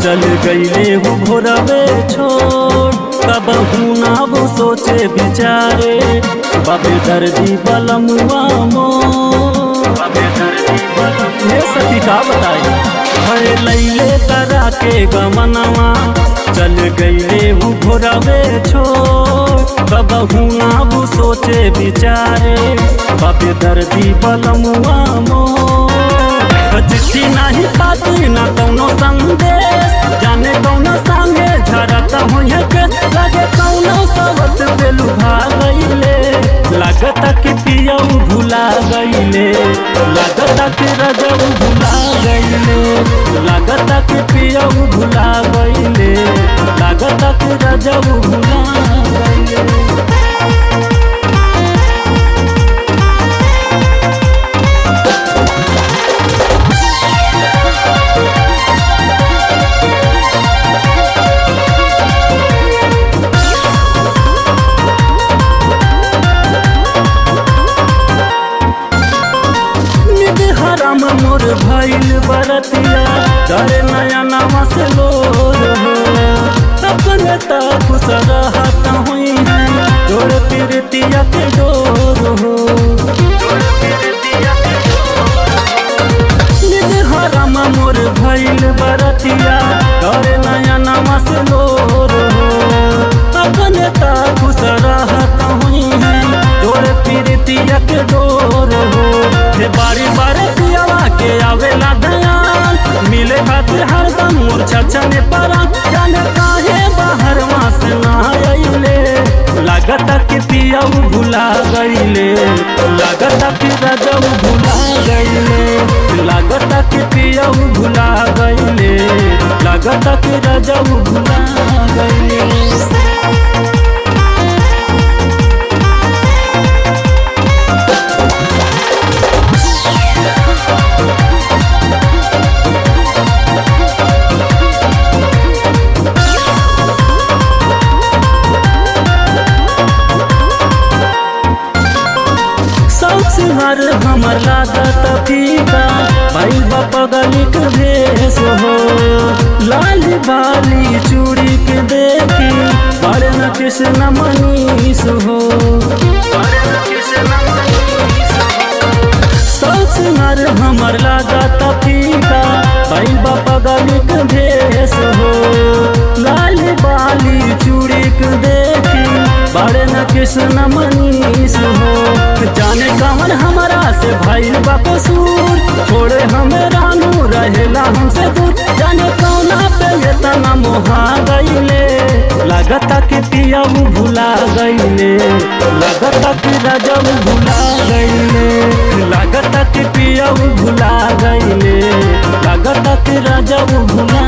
चल गईले वो भोरवे छोड़ कब ना वो सोचे बिचारे बाबे दर्दी बलमुआ मो बाबे दर्दी बलम ये सखी का बताई हरे लैले करा के गमनवा चल गईले वो भोरवे छोड़ कब ना वो सोचे बिचारे बाबे दर्दी बलमुआ मो चिट्ठी नहीं पाती न कौनो संदेश जाने कौनो संगे झरत होइए के लगे कौनो सबत पे लुभा गईले लागत कि पियऊ भुला गईले लागत कि रजऊ भुला गईले लागत कि पियऊ भुला गईले लागत कि रजऊ भुला गईले हराम मोर भइल बरतिया डरे नया नामा से लोर हो अपने तक रहत हुई है जोड़ पीरतिया के डोर हो निज हराम मोर भइल बरतिया डरे नया नामा से लोर हो अपने तक रहत हुई है जोड़ पीरतिया के डोर हो हे बारी बारी पियावा के आवेला दयाल मिले खातिर हरदम मूर्छा चने परा जाने काहे बाहर मास ना आइले लागत कि पियाऊ भुला गईले लागत कि रजऊ भुला गईले लागत कि पियाऊ भुला गईले लागत कि रजऊ भुला गईले सिंहार हमर लागत फीका भाई बापा गलिक भेस हो लाल बाली चूड़ी के देखी बड़े न कृष्ण मनीष हो सिंहार हमर लागत फीका भाई बापा गलिक भेस हो लाल बाली चूड़ी के देखी बड़े न कृष्ण मनीष हो जाने कवन हमारा से भाई बकसूर छोड़े हमें रानू रहेला हमसे दूर जाने कौना पे ये तना मोहा गईले लागत कि पियाऊ भुला गईले लागत कि रजऊ भुला गईले लागत कि पियाऊ भुला गईले लागत कि रजऊ भुला